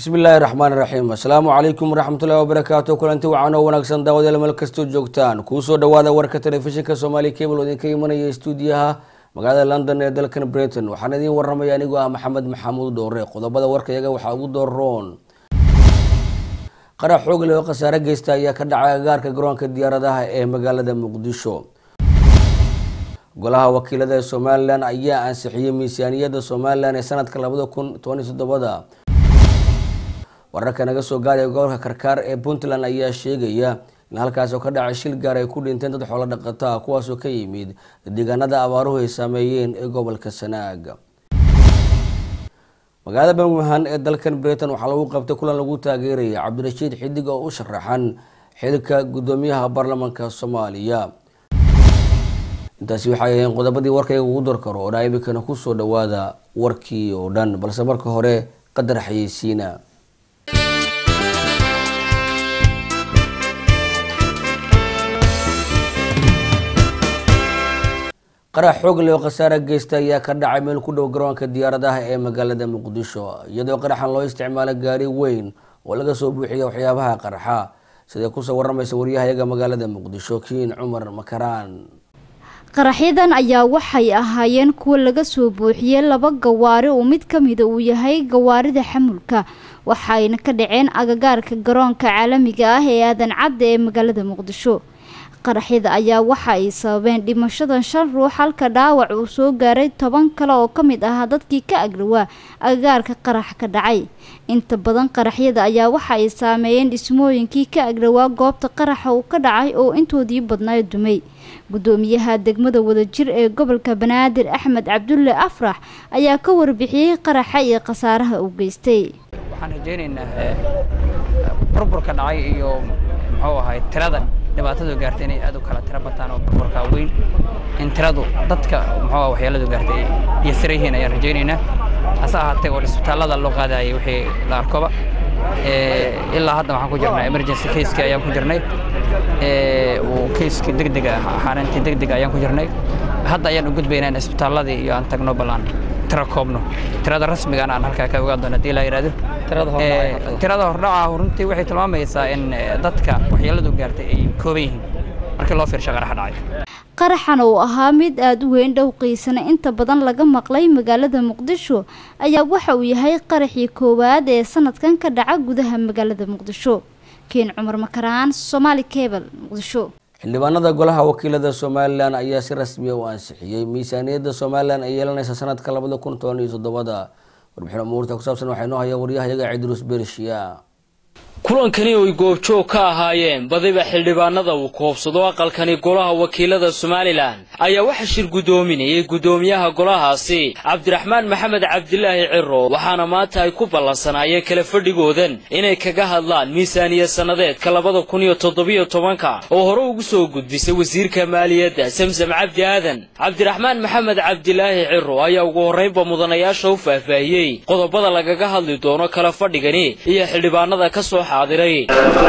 bismi illaahi raxmaan raxiim assalaamu calaykum waraxmatullahi wabarakaatu kulanti wacan oo wanaagsan daawadayaal meel kastoo joogtaan kuusoo dhawaada warka telefishinka soomaaliya cable oo idinka imanaya stuudiyaha magaalada london ee dalkan britain waxaan idiin waramaya anigoo ah maxamed maxamuud dhoore qodobada warkayaga waxaa ugu dooroon qarax xoog leh oo khasaare geysta ayaa ka dhacay agaarka garoonka diyaaradaha ee magaalada muqdisho golaha wakiilada ee somalilan ayaa ansixiyey miisaaniyadda somalilan ee sanadka labada kun tobaniyo toddobada wararka naga soo gaaraya gobolka karkaar ee puntland ayaa sheegaya in halkaas oo ka dhacay shil gaar ay ku dhinteen dad xoolo dhaqata ah kuwaasoo ka yimid deegaanada abaaruhu ay saameeyeen ee gobolka sanaag magaalada birmingham ee dalkan britain waxaa lagu qabtay kulan lagu taageeraya cabdirashiid xidig oo u sharaxan xilka gudoomiyaha baarlamaanka soomaaliya intaasi waxay ahayn qodobadii warkayga ugu dorkaro oo dhaa imikana kusoo dhawaada warkii oo dhan balse marka hore qadar xayeysiina qarax xoog leh oo khasaare geysta ayaa ka dhacay meel ku dhow garoonka diyaaradaha ee magaalada muqdisho iyadoo qaraxan loo isticmaalo gaari weyn oo laga soo buuxiya waxyaabaha qarxa siday kusoo waramaysa waryahayaga magaalada muqdisho kiin cumar makaraan qaraxyadan ayaa waxay ahaayeen kuwa laga soo buuxiyey laba gawaari oo mid ka mida uu yahay gawaarida xamulka waxayna ka dhaceen agagaarka garoonka caalamiga ah ee aadan cadda ee magaalada muqdisho qaraxyada ayaa waxa ay sababeen dhimashadan shan ruux halka dhaawac uu soo gaaray toban kale oo ka mid ahaa dadkii ka agrawaa agagaarka qarax ka dhacay inta badan qaraxyada ayaa waxa ay saameeyeen dhismooyinkii ka agrawaa goobta qaraxa uu ka dhacay oo intoodii badnaa dumay gudoomiyaha degmada wadajir ee gobolka banaadir axmed cabdulle afrax ayaa ka warbixiyey qaraxa iyo khasaaraha uu geystay waxaan rajaynaynaa burburka dhacay iyo muxuu ahay tirada dhibaatadu gaartay inay aad u kala tiro bataan oo burburka weyn in tiradu dadka muxuu waxyeeladu gaartay iyo sira yihiin ayaan rajaynaynaa hase ahaatee oo isbitaallada loo qaadayay wixii la arkoba ilaa hadda waxaan ku jirnaa emergency caseki ayaan ku jirnay uu keiski degdega xaarantii degdega ayaan ku jirnay hadda ayaan u gudbaynaa in isbitaalladii iyo aan tagno ballaan tiro koobno tirada rasmigana aan halkaa ka ogaan doono haddii la yidhahdo tirada hordhaca runtii waxay tilmaamaysaa in dadka waxyeeladu gaartay ay kooban yihiin markii loo fiirsho qaraxa dhacay qaraxan uu ahaa mid aada u weyn dhowqiisana inta badan laga maqlay magaalada muqdisho ayaa waxa uu yahay qaraxii koowaad ee sanadkan ka dhaca gudaha magaalada muqdisho keen cumar makaraan somaali cable muqdisho xildhibaanada golaha wakiilada somalilan ayaa si rasmiya u ansixiyey miisaaniyadda somalilan ay yeelanaysa sanadka labada kun toban iyo toddobada warbixin umuurta ku saabsan waxaa inoo haya waryahayaga cidruus bershiya kulankani oy goobjoog ka ahaayeen badiba xildhibaanada uu koobsado aqalkani golaha wakiilada somalilan ayaa waxa shir guddoominayay guddoomiyaha golahaasi cabdiraxmaan maxamed cabdilaahi ciro waxaana maanta ay ku ballansanaayeen kala fadhigoodan inay kaga hadlaan miisaaniya sannadeedka labada kun iyo toddobiyo tobanka oo hore ugu soo gudbisay wasiirka maaliyadda samsam cabdi aadan cabdiraxmaan maxamed cabdilaahi ciro ayaa ugu horraynba mudanayaasha u faahfaahiyey qodobada lagaga hadli doono kala fadhigani iyo xildhibaanada ka soo xaadiray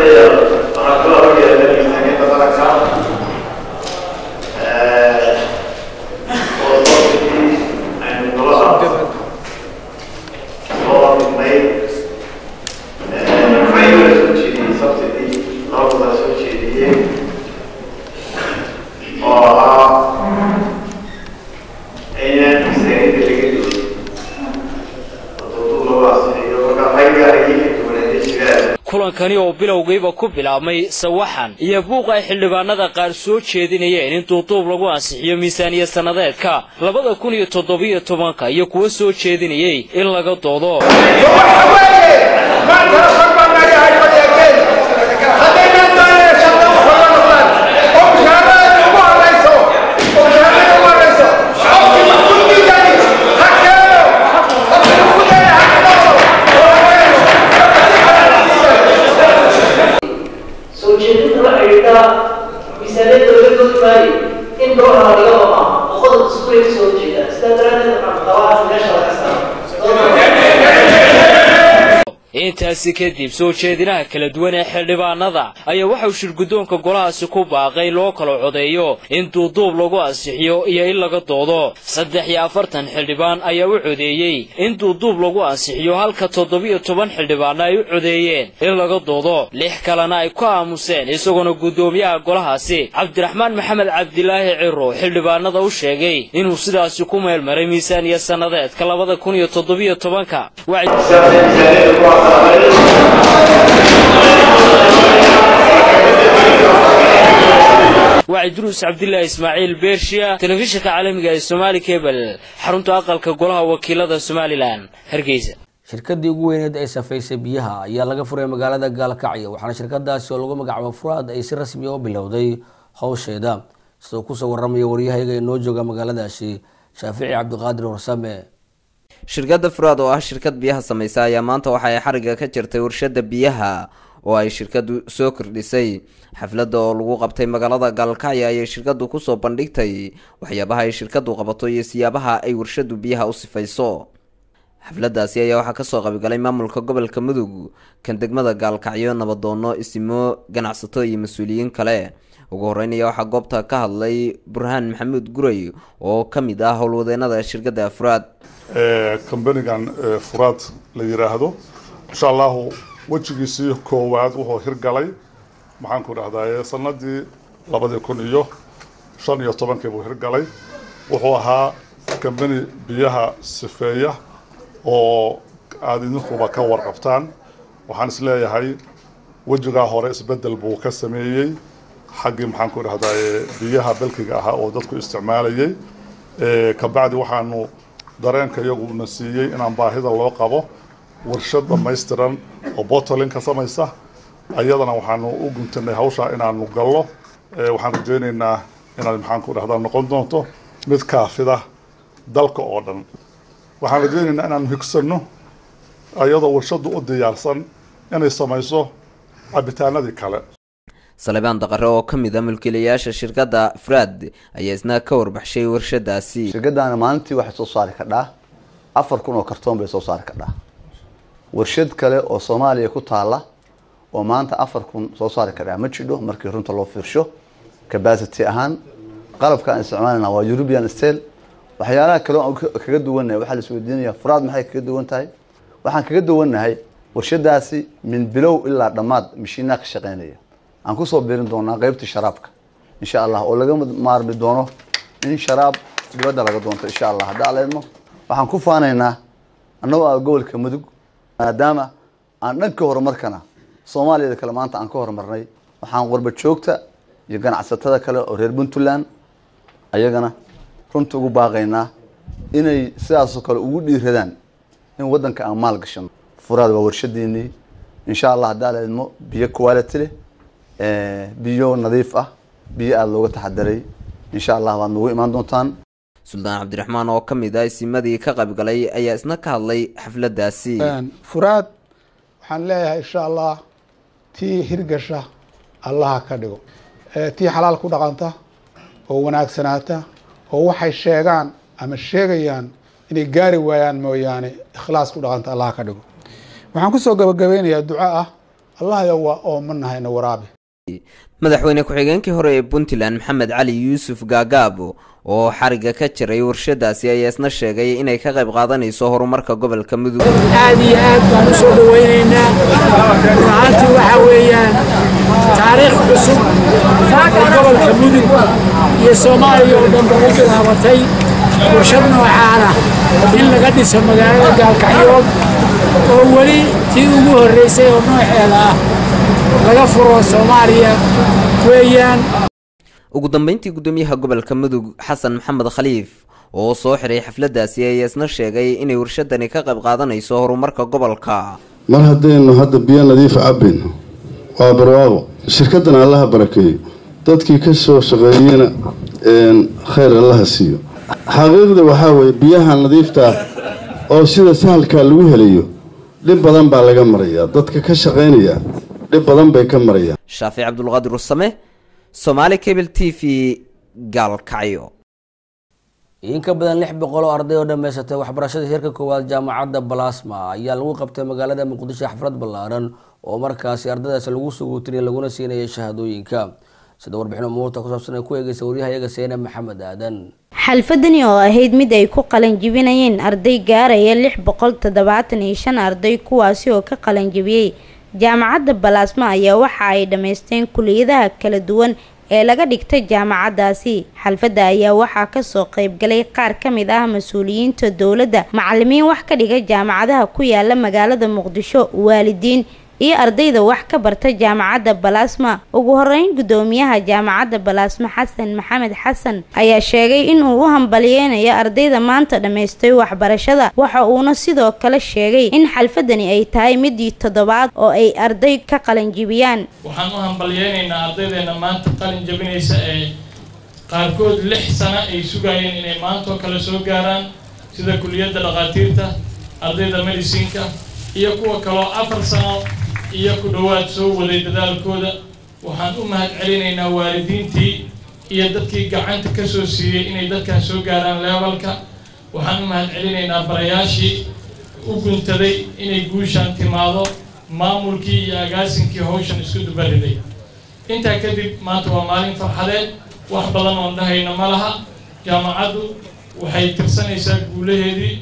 kulankani oo bilowgiiba ku bilaabmay sawaxan iyo buuq ay xildhibaanada qaar soo jeedinayeen in duuduub lagu ansixiyo miisaaniya sannadeedka labada kun iyo toddobiyo tobanka iyo kuwa soo jeedinayey in laga doodo intaasi kadib soo jeedinaha kala duwan ee xildhibaanada ayaa waxauu shirguddoonka golahaasi ku baaqay loo kala codeeyo in duuduub lagu ansixiyo iyo in laga doodo saddex iyo afartan xildhibaan ayaa u codeeyey in duuduub lagu ansixiyo halka toddobiyo toban xildhibaanna ay u codeeyeen in laga doodo lix kalena ay ku aamuseen isagoona guddoomiyaha golahaasi cabdiraxmaan maxamed cabdilaahi ciro xildhibaanada u sheegay inuu sidaasi ku meelmaray miisaaniya sannadeedka labada kun iyo toddobiyo tobanka waa idruus cabdilaahi ismaaciil beershiya telefishinka caalamiga ee somaali kebel xarunta aqalka golaha wakiilada somalilan hargeysa shirkadii ugu weyneed ee safaysay biyaha ayaa laga furay magaalada gaalkacyo waxaana shirkadaasi oo lagu magacaabo furaad ay si rasmi u bilowday howsheeda sidoo kusoo waramaya waryahayga inoo jooga magaaladaasi shaafici cabdiqaadir warsame shirkadda furaad oo ah shirkad biyaha samaysa ayaa maanta waxa ay xariga ka jirtay warshada biyaha oo ay shirkadu soo kordhisay xafladda oo lagu qabtay magaalada gaalkacyo ayay shirkadu kusoo bandhigtay waxyaabaha ay shirkadu qabato iyo siyaabaha ay warshadu biyaha u sifayso xafladaasi ayaa waxaa kasoo qabigalay maamulka gobolka mudug kan degmada gaalkacyo nabadoono isimo ganacsato iyo mas-uuliyiin kale ugu horeynaya waxaa goobta ka hadlay burhaan maxamuud guray oo ka mid ah howlwadeenada shirkadda furaad combanigan furaad la yiraahdo insha allahu wejigiisii koowaad wuxuu hirgalay maxaan ku dhahdaye sanadii labadii kun iyo shan iyo tobankii buu hirgalay wuxuu ahaa combani biyaha sifeeya oo aada idinkuba ka warqabtaan waxaan isleeyahay wejigaa hore isbedel buu ka sameeyey xaggii maxaan ku dhahdaye biyaha belkiga ahaa oo dadku isticmaalayay kabacdi waxaanu dareenka iyaguna siiyey inaan baahida loo qabo warshad dhamaystiran oo bottling ka samaysa ayadana waxaanu u guntanay hawshaa inaanu gallo waxaan rajaynaynaa inaad maxaan ku dhahdaa noqon doonto mid kaafida dalka oo dhan waxaan rajaynaynaa inaanu higsano iyadoo warshadu u diyaarsan inay samayso cabitaanadii kale salebaan daqare oo ka mid a mulkiilayaasha shirkadda furaad ayaa isna ka warbaxshay warshadaasi shirkaddaana maalintii waxay soo saari kadhaa afar kun oo kartoon bay soo saari kadhaa warshad kale oo soomaaliya ku taala oo maanta afar kun soo saari kadhaa ma jidho markii runta loo fiirsho capacity ahaan qalabka aan isticmaalana waa european stale waxyaalaha kale aan kaga duwannahay waxaa la isweydiinaya furaad maxay kaga duwan tahay waxaan kaga duwannahay warshadaasi min bilow ilaa dhammaad mashiinaa ka shaqeynaya aan kusoo biirin doonaa qeybta sharaabka insha allah oo laga maarmi doono in sharaab dibadda laga doonto insha allah hadda aleedmo waxaan ku faanaynaa annagoo ah gobolka mudug maadaama aan dhanka horumarkana soomaaliyada kale maanta aan ka horumarnay waxaan qurba joogta iyo ganacsatada kale oo reer puntland ayagana runta ugu baaqaynaa inay sidaasoo kale ugu dhiiradaan in waddanka aan maal gashano furaad waa warshadiinii insha allah hadda aleedmo biyo quality leh biyo nadiif ah biyo aada looga taxadiray insha allah waad nagu imaan doontaan suldaan cabdiraxmaan oo ka mid ah isimadii ka qaybgalay ayaa isna ka hadlay xafladaasi furaad waxaan leeyahay insha allah tii hirgasha allaha ka dhigo tii xalaal ku dhaqanta oo wanaagsanaata oo waxay sheegaan ama sheegayaan inay gaari waayaan mooyaane ikhlaas ku dhaqanta allaha ka dhigo waxaan kusoo gabagabeynayaa duco ah allahyo waa oomanahayna waraabi madaxweyne ku-xigeenkii hore ee puntland maxamed cali yuusuf gaagaabo oo xariga ka jiray warshadaasi ayaa isna sheegay inay ka qayb qaadanayso horumarka gobolka mudug aad iyo aad baan u soo dhaweynaynaa runaantii waxaa weeyaan taariikh cusub oo gobolka mudug iyo soomaaliya oo dhan ba u bilaabatay warshad noocaana in laga dhiso magaalada gaalkacyood oo weli tii ugu horreysay oo nooceeda ah laga furo soomaaliya weeyaan ugu dambeyntii guddoomiyaha gobolka mudug xasan maxamed khaliif oo soo xiray xafladaasi ayaa isna sheegay inay warshadani ka qayb qaadanayso horumarka gobolka mar haddaynu hadda biyo nadiif cabbayno waa barwaaqo shirkaddan allaha barakeeyo dadkii ka soo shaqeeyeyna khayr allaha siiyo xaqiiqda waxaa weeye biyaha nadiifta oo sida sahalkaa lagu helayo dhib badan baa laga marayaa dadka ka shaqaynaya dhib badan bay ka marayaan shaafic cabdulqaadir usame somaali cable t v gaalkacyo in ka badan lix boqol oo arday oo dhammaysatay waxbarashada heerka koowaad jaamacadda balasma ayaa lagu qabtay magaalada muqdisho xaflad ballaaran oo markaasi ardaydaasi lagu suguutinay laguna siinayay shahaadooyinka sida warbixin umuurta ku saabsan ay ku eegeysa waryahayaga seene maxamed aadan xalfadani oo ahayd mid ay ku qalanjibinayeen arday gaaraya lix boqol toddobaatan iyo shan arday kuwaasi oo ka qalanjibiyey jaamacadda balaasma ayaa waxa ay dhammaysteen kuliyadaha kala duwan ee laga dhigtay jaamacaddaasi xalfadda ayaa waxaa kasoo qeybgalay qaar ka mid ah mas-uuliyiinta dowladda macalimiin wax ka dhiga jaamacadaha ku yaala magaalada muqdisho waalidiin iyo ardayda wax ka barta jaamacadda balaasma ugu horeyn guddoomiyaha jaamacadda balaasma xasan maxamed xasan ayaa sheegay inuu u hambaliyeynayo ardayda maanta dhammaystay waxbarashada waxa uuna sidoo kale sheegay in xalfadani ay tahay midii toddobaad oo ay arday ka qalanjibiyaan waxaan u hambalyeynaynaa ardaydeena maanta qalin jabinaysa ee qaarkood lix sano ay sugayeen inay maantoo kale soo gaaraan sida kuliyadda dhakhaatiirta ardayda medicinka iyo kuwa kaloo afar sano iyo ku dhowaad soo waday dadaalkooda waxaan u mahad celinaynaa waalidiintii iyo dadkii gacanta ka soo siiyey inay dadkan soo gaaraan leebalka waxaan u mahad celinaynaa barayaashii u guntaday inay guushaan timaado maamulkii iyo agaasinkii hawshan isku dubariday intaa kadib maanta waa maalin farxadeed wax badan oon dhahayna ma laha jaamacaddu waxay tirsanaysaa guulaheedii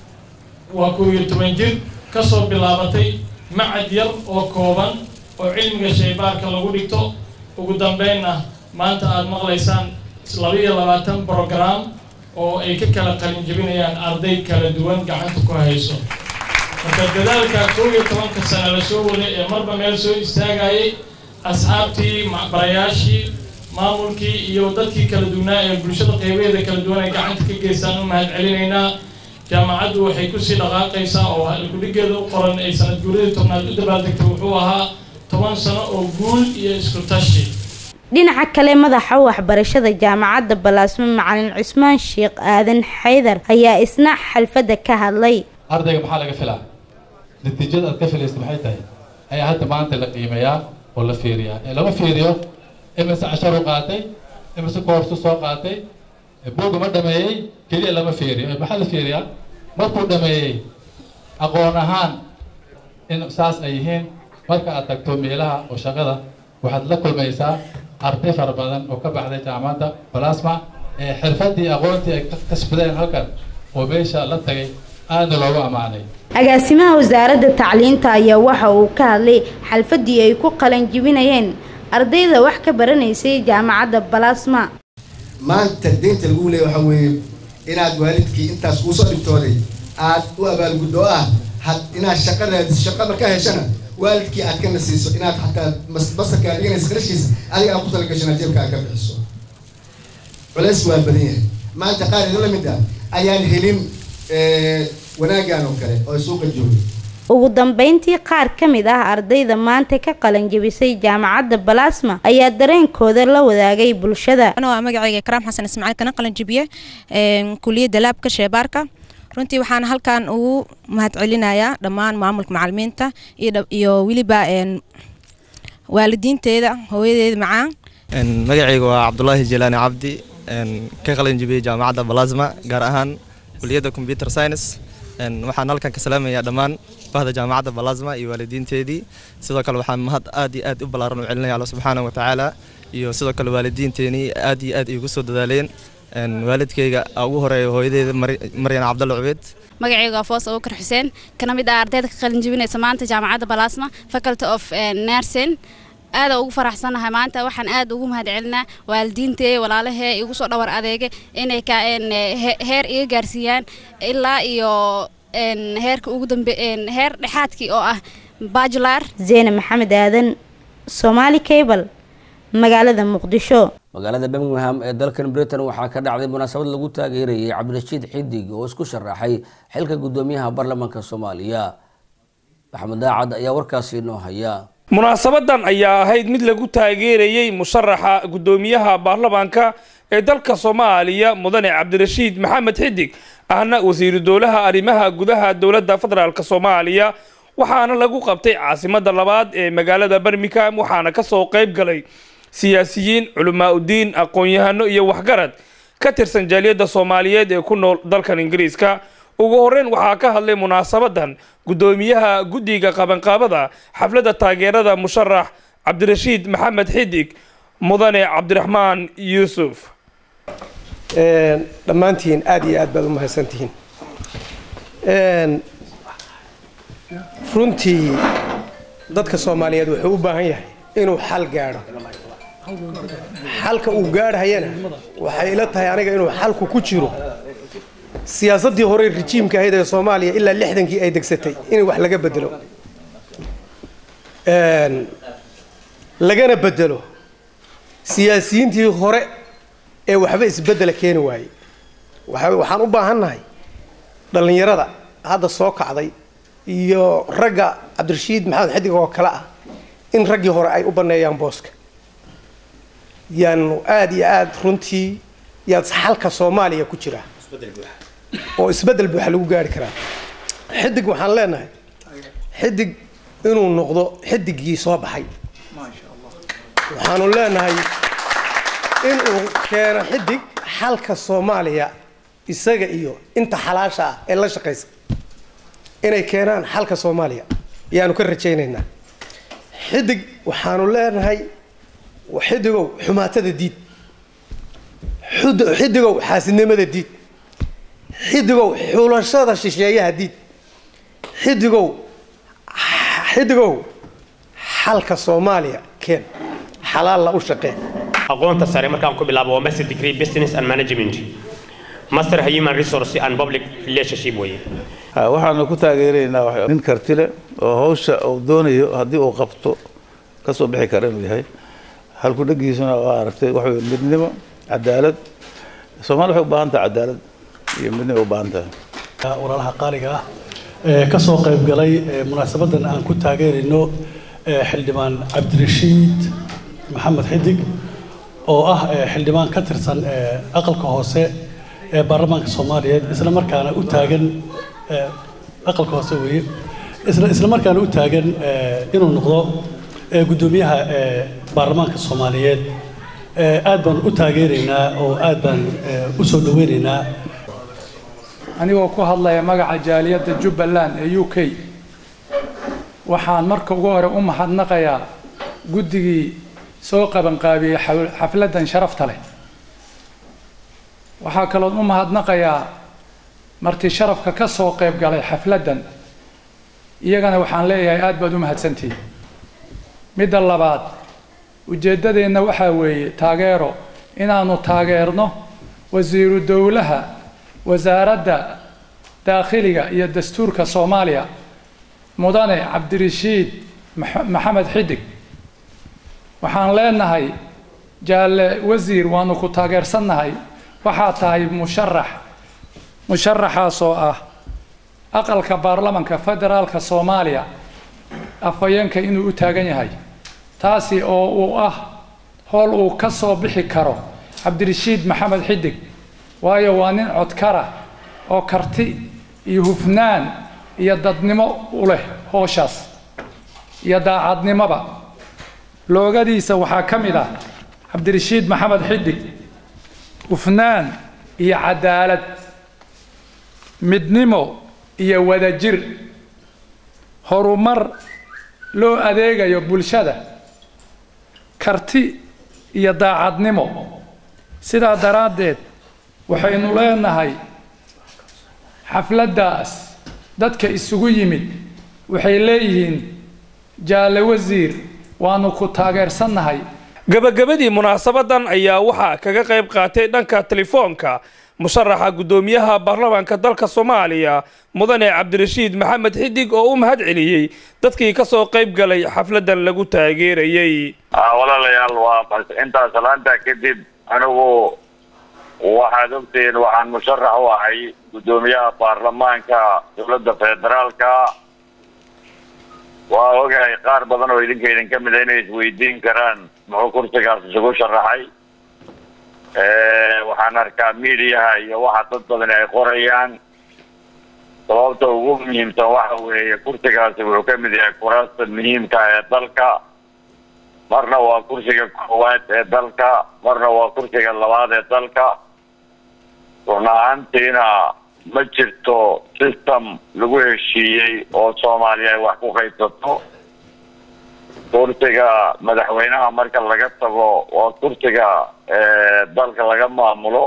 waa kow iyo toban jir kasoo bilaabatay macad yar oo kooban oo cilmiga shaybaarka lagu dhigto ugu dambeynna maanta aada maqlaysaan laba iyo labaatan brogram oo ay ka kala qalin jebinayaan arday kala duwan gacanta ku hayso marka dadaalka kow iyo tobanka sano la soo waday ee marba meel soo istaagayay asxaabtii barayaashii maamulkii iyo dadkii kala duwanaa ee bulshada qeybaheeda kala duwan ay gacanta ka geystaan u mahad celinaynaa jaamacaddu waxay kusii dhaqaaqaysaa oo halkudhigeeda u qoran ay sanad guuradii tobnaad u dabaaldegtay wuxuu ahaa toban sano oo guul iyo isku tashi dhinaca kale madaxa waxbarashada jaamacadda balaasmo macalin cusmaan sheekh aadan xaydar ayaa isna xalfadda ka hadlay ardayga maxaa laga filaa natiijada aad ka filaysa maxay tahay ayaa hadda maanta la qiimeeyaa oo la fiiriyaa ee lama fiiriyo imise cashar u qaatay imise koorsu soo qaatay buugga ma dhameeyey keliya lama fiiriyo maxaa la fiiriyaa markuu dhameeyey aqoon ahaan in saas ay yihiin marka aad tagto meelaha oo shaqada waxaad la kulmaysaa arday fara badan oo ka baxday jaamacadda balasma ee xirfadii aqoontii ay ka kasbadeen halkan oo meesha la tagay aadna loogu ammaanay agaasimaha wasaaradda tacliinta ayaa waxa uu ka hadlay xalfadii ay ku qalanjibinayeen ardayda wax ka baranaysay jaamacadda balasma maanta deynta lagu leeya waxaa weeye inaad waalidkii intaas kuusoo dhibtooday aad u abaalguddo ah had inaad shaqa raadiso shaqa markaa heshana waalidkii aad kana siiso inaad xataa basarka aad dhiganaysa qarashkiisa adiga aad ku talagashana jeebka aad ka bixiso culays waa badan yahay maanta qaar idin lamid ah ayaan helin wanaaggan oo kale oo suuqa joogay ugu dambeyntii qaar ka mid ah ardayda maanta ka qalanjabisay jaamacadda balasma ayaa dareenkooda la wadaagay bulshada anoo ah magacayga karaam xasan ismaaciil kana qalanjabiye kuliyadda laabka sheebaarka runtii waxaan halkan ugu mahad celinayaa dhammaan maamulka macalimiinta iyo weliba waalidiinteeda hooyadeeda macaan magacayga waa cabdulaahi jelaani cabdi ka qalanjabiyey jaamacadda balasma gaar ahaan kuliyadda computer science waxaan halkan ka salaamayaa dhammaan bahda jaamacadda balasma iyo waalidiinteedii sidoo kale waxaan mahad aad iyo aad u ballaaran u celinaya alla subxaana wa tacaala iyo sidoo kale waalidiinteenii aad iyo aad iigu soo dadaaleen waalidkayga ugu horeeya hooyadeeda maryan cabdalle cubeed magacayga waa foos abubakar xuseen kana mid ah ardayda ka qalin jebinaysa maanta jaamacadda balasma faculty of nursing aada ugu faraxsanahay maanta waxaan aad ugu mahad celinaa waalidiintee walaalahee igu soo dhawar adeege inay ka heer iga gaarsiiyaan ilaa iyo heerka ugu dambe heer dhexaadkii oo ah bajular zeene maxamed aadan somaali cable magaalada muqdisho magaalada birmingham ee dalkan britain waxaa ka dhacday munaasabad lagu taageerayay cabdirashiid xidig oo isku sharaxay xilka guddoomiyaha baarlamaanka soomaaliya maxamed daacad ayaa warkaasi inoo haya munaasabadan ayaa ahayd mid lagu taageerayey musharaxa guddoomiyaha baarlamaanka ee dalka soomaaliya mudane cabdirashiid maxamed xidig ahna wasiiru dowlaha arrimaha gudaha dowladda federaalk soomaaliya waxaana lagu qabtay caasimada labaad ee magaalada birmingham waxaana kasoo qayb galay siyaasiyiin culamaa udiin aqoon-yahano iyo waxgarad ka tirsan jaaliyadda soomaaliyeed ee ku nool dalkan ingiriiska ugu horreyn waxaa ka hadlay munaasabadan guddoomiyaha guddiga qabanqaabada xafladda taageerada musharax cabdirashiid maxamed xidig mudane cabdiraxmaan yuusuf dhammaantiin aada iyo aad baad u mahadsantihiin runtii dadka soomaaliyeed wuxuu u baahan yahay inuu xal gaadho xalka uu gaadhayana waxay ila tahay aniga inuu xalku ku jiro siyaasaddii horey rijiimka ahayd ee soomaaliya ilaa lixdankii ay degsatay in wax laga bedelo lagana bedelo siyaasiyiintii hore ee waxba isbeddela keeni waayey waxaan u baahannahay dhallinyarada hadda soo kacday iyo ragga cabdirashiid maxamed xidig oo kale ah in raggii hore ay u banneeyaan booska yaanu aada iyo aada runtii yaad xalka soomaaliya ku jiraa oo isbeddel buuxa lagu gaari karaa xidig waxaan leenahay xidig inuu noqdo xidigii soo baxay waxaanu leenahay inuu keeno xidig xalka soomaaliya isaga iyo inta xalaasha ah ee la shaqaysa inay keenaan xalka soomaaliya ayaanu ka rajaynaynaa xidig waxaanu leenahay xidigow xumaatada diid xidigow xaasidnimada diid xidigow xulashada shisheeyaha diid xidigow xidigow xalka soomaaliya keen xalaalla u shaqee aqoonta sare markaan ku bilaabo waa master degree business and management master human resource and public relationship weye waxaanu ku taageeraynaa nin karti leh oo hawsha uu doonayo haddii uu qabto ka soo bixi kara inuu yahay halku dhagiisuna waa aragtay waxa weye midnimo cadaalad soomaali waxay u baahan tahay cadaalad iyo midnimo u baahan tahay walaalaha qaaliga ah ee ka soo qayb galay munaasabadan aan ku taageerayno xildhibaan cabdirashiid maxamed xidig oo ah xildhibaan ka tirsan aqalka hoose ee baarlamaanka soomaaliyeed isla markaana u taagan aqalka hoose weeye isla isla markaana u taagan inuu noqdo guddoomiyaha baarlamaanka soomaaliyeed aad baan u taageeraynaa oo aad baan u soo dhaweynaynaa anigoo ku hadlaya magaca jaaliyadda jubbaland ee u k waxaan marka ugu hore u mahadnaqayaa guddigii soo qabanqaabiyey xafladdan sharafta leh waxaa kaloon u mahadnaqayaa martii sharafka ka soo qayb galay xafladdan iyagana waxaan leeyahay aad baad u mahadsantihiin midda labaad ujeeddadeenna waxaa weeye taageero inaannu taageerno wasiiru dowlaha wasaaradda daakhiliga iyo dastuurka soomaaliya mudane cabdirashiid maxamed xidig waxaan leenahay jaalle wasiir waanu ku taageersannahay waxaa tahay musharax musharaxaasoo ah aqalka baarlamanka federaalka soomaaliya afhayeenka inuu u taagan yahay taasi oo uu ah howl uu ka soo bixi karo cabdirashiid maxamed xidig waayo waa nin codkara oo karti iyo hufnaan iyo dadnimo u leh hooshaas iyo daacadnimoba loogadiisa waxaa ka mid ah cabdirashiid maxamed xidig hufnaan iyo cadaalad midnimo iyo wadajir horumar loo adeegayo bulshada karti iyo daacadnimo sidaa daraaddeed waxaynu leenahay xafladdaas dadka isugu yimid waxay leeyihiin jaalle wasiir waanu ku taageersannahay gabagabadii munaasabadan ayaa waxaa kaga qayb qaatay dhanka telefoonka musharaxa guddoomiyaha baarlamaanka dalka soomaaliya mudane cabdirashiid maxamed xidig oo u mahad celiyey dadkii ka soo qayb galay xafladan lagu taageerayey walaalayaal waa intaas salaanta kadib anigu waxaad ogtihiin waxaan musharax u ahay guddoomiyaha baarlamaanka dowladda federaalka waa ogahay qaar badan oo idinka idin ka mid a inay isweydiin karaan muxuu kursigaas isugu sharaxay waxaan arkaa miidiyaha iyo waxa dad badan ay qorayaan sababta ugu muhiimsan waxa weeye kursigaasi wuxuu ka mid yahay kuraasta muhiimka ee dalka marna waa kursiga koowaad ee dalka marna waa kursiga labaad ee dalka run ahaantiina ma jirto system lagu heshiiyey oo soomaaliya ay wax ku qaybsato kursiga madaxweynaha marka laga tago waa kursiga dalka laga maamulo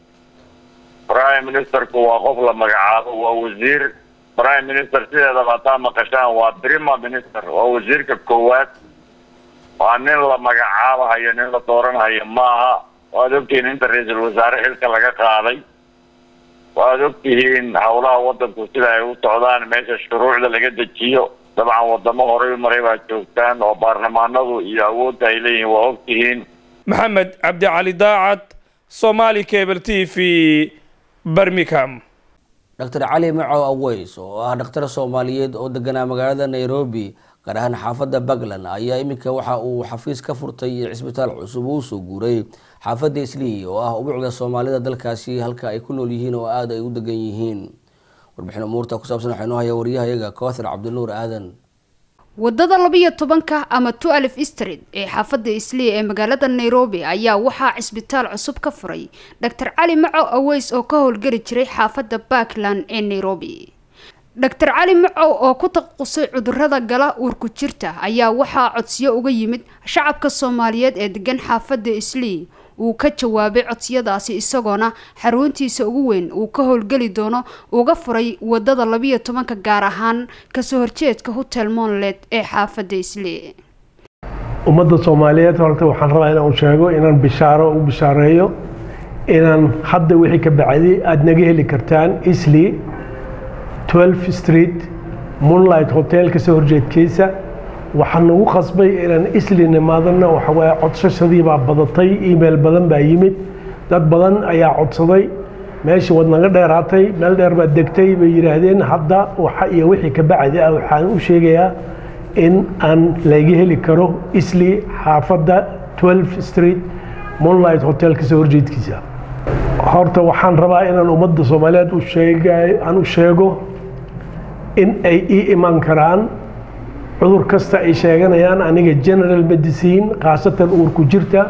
prime ministerku waa qof la magacaabo waa wasiir prime minister sideedaba hataa maqashaan waa prima minister waa wasiirka koowaad waa nin la magacaabahayo nin la dooranhayo maaha waad ogtihiin inta ra-iisul wasaare xilka laga qaaday waad ogtihiin howlaha wadanku sida ay u socdaan meesha shuruucda laga dejiyo dabcan wadamo horey maray baa joogtaan oo baarlamaanadu iyo awoodda ay leeyihiin waa ogtihiin maxamed cabdicali daacad somali cable t v birmingham dr cali macow aweys oo ah dhakhtar soomaaliyeed oo deganaa magaalada nairobi gaar ahaan xaafadda puntland ayaa iminka waxa uu xafiis ka furtay cisbitaal cusub uu soo guuray xaafadda islii oo ah ubucda soomaalida dalkaasi halka ay ku nool yihiin oo aada ay u degan yihiin warbixin umuurta ku saabsan waxaa inoo haya waryahayaga koothar cabdinuur aadan wadada labiyo tobanka ama tualif street ee xaafadda islii ee magaalada nairobi ayaa waxaa cisbitaal cusub ka furay dr cali macow aweys oo ka howlgeli jiray xaafadda puntland ee nairobi dr cali macow oo ku taqasusay cudurada gala uurku jirta ayaa waxaa codsiyo uga yimid shacabka soomaaliyeed ee degan xaafadda islii uu ka jawaabay codsiyadaasi isagoona xaruntiisa ugu weyn uu ka howlgeli doono uga furay wadada labiyo tobanka gaar ahaan kasoo horjeedka hotel monlet ee xaafadda islii ummadda soomaaliyeed horta waxaan rabaa inaan sheego inaan bishaaro u bishaareeyo inaan hadda wixii ka bacday aada naga heli kartaan islii 12 street moonlight hotel kasoo horjeedkiisa waxaan nagu qasbay inaan isli nimaadana waxawaaye codsashadii baa badatay email badan baa yimid dad badan ayaa codsaday meeshii wad naga dheeraatay meel dheer baad degtay bay yidhaahdeen hadda waxa iyo wixii ka bacdi ah waxaan u sheegayaa in aan laga heli karo isli xaafadda 12 street moonlight hotel kasoo horjeedkiisa horta waxaan rabaa inaan ummadda soomaaliyeed u sheega aan u sheego in ay ii iman karaan cudur kasta ay sheeganayaan aniga general medicine khaasatan uurku jirta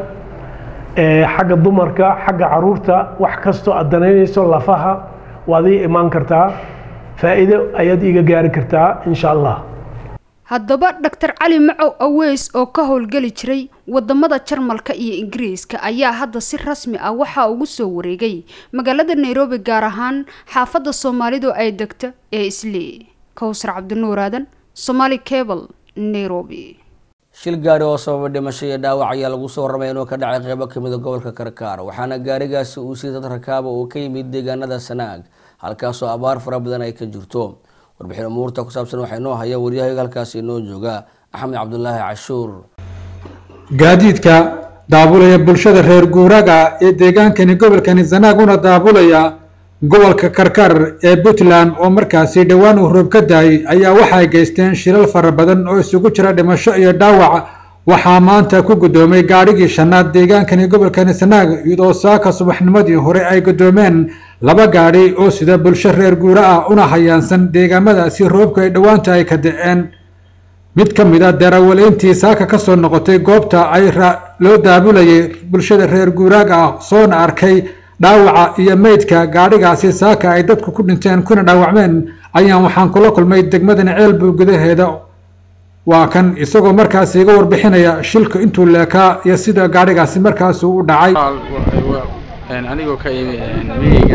xagga dumarka xagga caruurta wax kastoo aad danaynayso lafaha waad ii imaan kartaa faa'iido ayaad iiga gaari kartaa insha allah haddaba dr cali macow aweys oo ka howlgeli jiray wadamada jarmalka iyo ingiriiska ayaa hadda si rasmi ah waxaa ugu soo wareegay magaalada nairobi gaar ahaan xaafadda soomaalidu ay degto ee islii kowsar cabdinuur aadan somaali cable nairobi shil gaari oo sababa dhimasho iyo dhaawac ayaa lagu soo warramay inuu ka dhacay qeybo kamida gobolka karkaar waxaana gaarigaasi uu sii dad rakaaba oo ka yimid deegaanada sanaag halkaasoo abaar fara badan ay ka jirto warbixin umuurta ku saabsan waxaa inoo haya waryahayaga halkaasi inoo jooga axmed cabdulaahi cashuur gaadiidka daabulaya bulshada reer guuraaga ee deegaankani gobolkani sanaag una daabulaya gobolka karkar ee puntland oo markaasi dhowaan uu roob ka daayay ayaa waxay geysteen shilal fara badan oo isugu jira dhimasho iyo dhaawac waxaa maanta ku guddoomay gaadhigii shanaad deegaankani gobolkani sanaag iyadoo saaka subaxnimadii hore ay guddoomeen laba gaadhi oo sida bulsho reer guura ah una hayaansan deegaamadaasi roobka ay dhowaanta ay ka da-een mid ka mid a darawaleyntii saaka ka soo noqotay goobta ay loo daabulayay bulshada reer guuraaga ah soona arkay dhaawaca iyo meydka gaadhigaasi saaka ay dadku ku dhinteen kuna dhaawacmeen ayaan waxaan kula kulmay degmadani ceelbuu gudaheeda waa kan isagoo markaasi iga warbixinaya shilka intuu leekaa iyo sida gaadhigaasi markaasi u dhacay anigoo ka imi miyeyga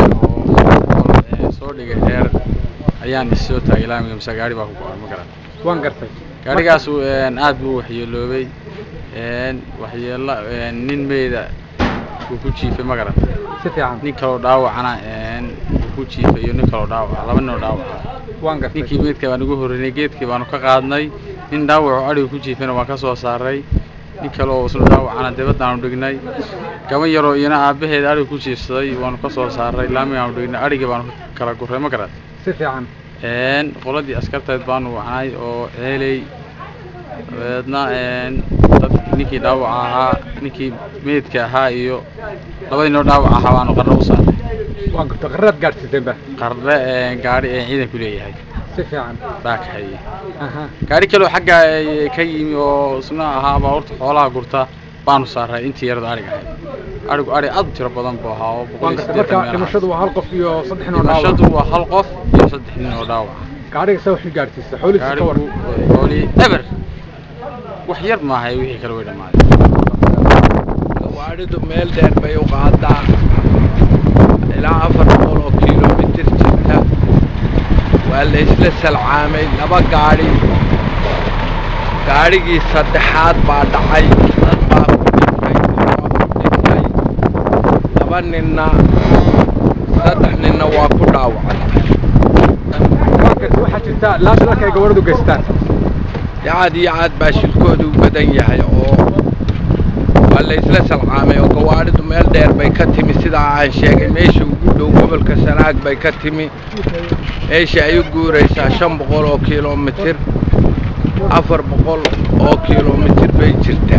oo soo dhigay dheer ayaan issoo taagay laamiga mise gaari baa ku go-an ma garan waan gartay gaadhigaasu aad buu waxyeeloobay waxyeelo nin meyda uu ku jiifay ma garan si fiican nin kaloo dhaawacana uu ku jiifay iyo nin kaloo dhaawaca laba ninoo dhaawaca waan gartay ninkii meydka baan ugu horreynay geedkii baanu ka qaadnay nin dhaawacu adhiga ku jiifayna waan ka soo saaray nin kale oo isna dhaawacana dibaddaanu dhignay gaban yaroo iyana aabbaheed adhiga ku jiifsaday waanu ka soo saaray laamigaanu dhignay adhigii baanu kala gurray ma garan si fiican qoladii askarteed baanu wacnay oo ceeley dabeedna dad ninkii dhaawaca ahaa ninkii meydka ahaa iyo labadii noo dhaawac ahaa baanu qarno u saarnay waan garto qarraad gaadhsiiseenba qarre gaadhi ee ciidanku leeyahay si fiican baa ka hayay gaadhi kaloo xagga ka yimi oo isna ahaa baabuurta xoolaha gurta baanu saaray intii yarada adhiga ahayd arigu ari aad u tiro badan buu ahaa oo boqol waan iyo gartay siddeetan marka meel dhimashadu waa hal qof iyo saddex nin oo dhaawac dhimashadu waa hal qof iyo saddex nin oo dhaawac gaadhiga saa wixii gaadhsiisa xoolihiisa ka waran gaadhigu xoolihii eber wax yar maahay wixii kale way dhammaadeen gawaadhidu meel dheer bay u qaadaa ilaa afar boqol oo kiiloomitir jirta waa la isla salcaamay laba gaadhi gaadhigii saddexaad baa dhacay dad baa ku dhintay waa ku dhintay laba ninna saddex ninna waa ku dhaawacay waxaa jirta laashalka ay gawaadhidu geystaan aad iyo aad baa shilkoodu u badan yahay oo waa la isla salcaamay oo gawaadhidu meel dheer bay ka timi sidaa aan sheegay meesha ugu dhow gobolka sanaag bay ka timi meesha ay u guuraysaa shan boqol oo kiiloomitir afar boqol oo kiiloomitir bay jirtaa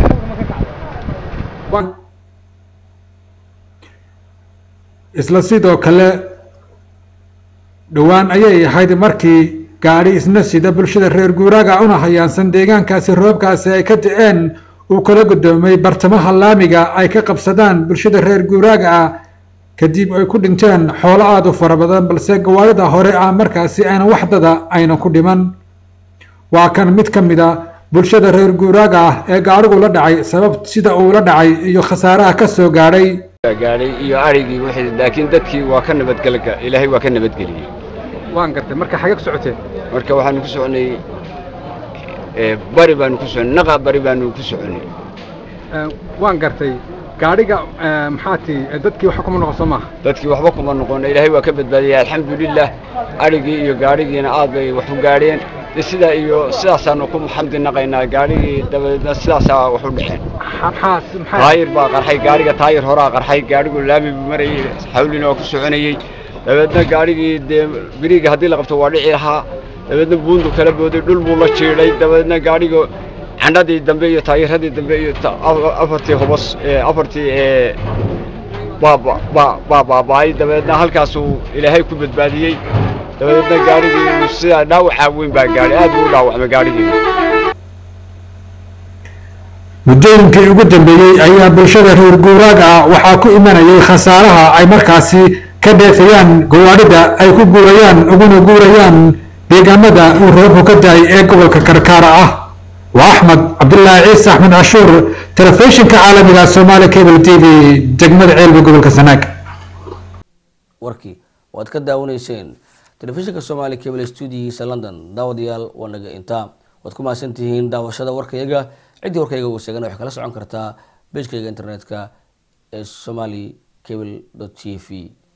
isla sidoo kale dhowaan ayay ahayd markii gaadhi isna sida bulshada reer guuraaga una hayaansan deegaankaasi roobkaasi ay ka da'een uu kala guddoomay bartamaha laamiga ay ka qabsadaan bulshada reer guuraaga ah kadib ay ku dhinteen xoolo aada u fara badan balse gawaarida hore ah markaasi aynan waxdada aynan ku dhiman waa kan mid ka mid a bulshada reer guuraaga ah ee gaadhigu la dhacay sabab sida uu la dhacay iyo khasaaraha ka soo gaadhay gaadhay iyo arigii wixii laakiin dadkii waa ka nabadgelga ilaahay waa ka nabadgeliyey waan gartay marka xagee ku socoteen marka waxaanu ku soconay ee, bari baanu ku soconay naqa bari baanu ku soconay Ee, waan gartay gaadhiga ee, maxaa tii ee, dadkii waxa kuma noqon soo maaha dadkii waxba kuma noqon ilaahay waa ka badbaadiyey alxamdulilah arigii iyo gaadhigiina aad bay wax u gaadheen de sidaa iyo sidaasaanu ku xamdi naqaynaa gaadhigii dabadeedna sidaasaa wax u dhexeen taayir baa qarxay gaadhiga taayir horaa qarxay gaadhigu laami buu marayey xawlina waa ku soconayey dabeedna gaadhigii dee biriga haddii la qabto waa dhici lahaa dabeedna buundu kala booday dhul buu la jiidhay dabeedna gaadhiga candhadii dambe iyo taayiradii dambe iyo ta- a- afartii hubas ee, afartii ee, baa ba- baa baa baaba'ay dabeedna halkaasuu ilaahay ku badbaadiyey dabeedna gaadhigii sidaa dhaawacaa weyn baa gaadhay aad buu u dhaawacmay gaadhigii muddooyinkii ugu dambeeyey ayaa bulshada reer guuraaga ah waxaa ku imanayay khasaaraha ay markaasi ka dheefayaan gawaadhida ay ku guurayaan uguna guurayaan deegaanada uu roobku ka dahay ee gobolka karkaara ah waa axmed cabdulaahi ciise axmed cashuur telefishinka caalamiga soomaali cable t v degmada ceelba gobolka sanaag warkii waad ka daawanayseen telefishinka soomaali cable stuudiyihiisa london daawadayaal waa naga intaa waad ku mahadsan tihiin daawashada warkayaga ciddii warkayga uu sheegana waxay kala socon kartaa bejkayga internetka ee somali cable t v